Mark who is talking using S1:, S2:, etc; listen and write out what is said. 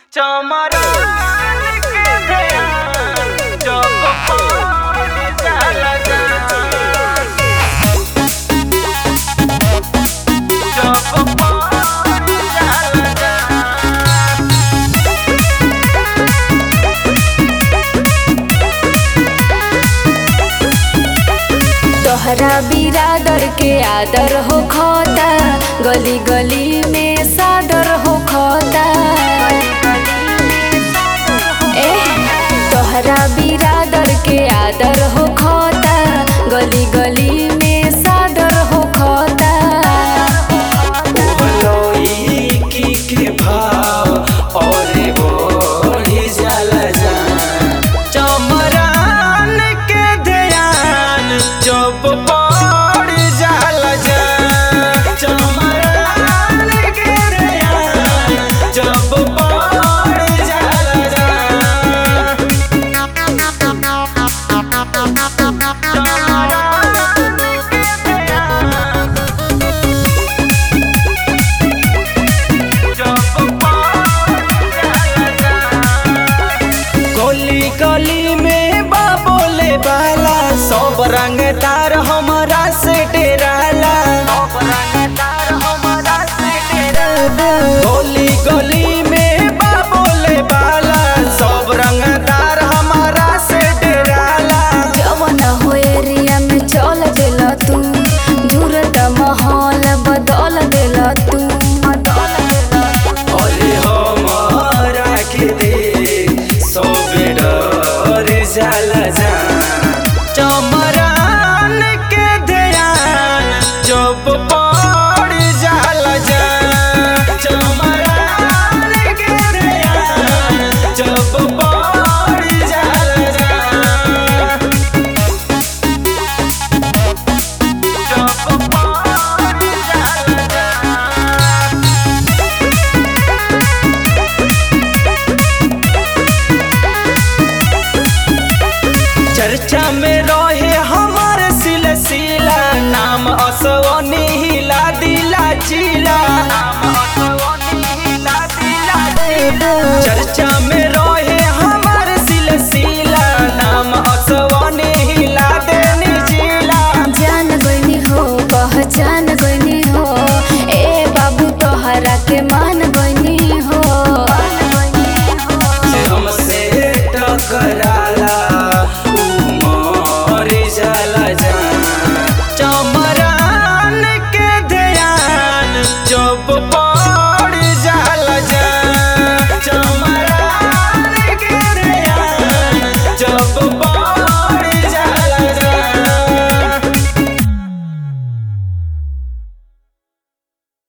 S1: चमरान के ध्यान जब पड़ जाला जान जब पड़ जाला जान
S2: तोहरा बिरादर के आदर हो खोता गली गली में सादर हो खोता ए तोहरा बिरादर के आदर हो खोता गली गली में सादर हो खोता
S1: लौकी के भाव और बढ़ी जाला जान चमरान के ध्यान जब पड़ जाला जान चमरान के ध्यान जब पड़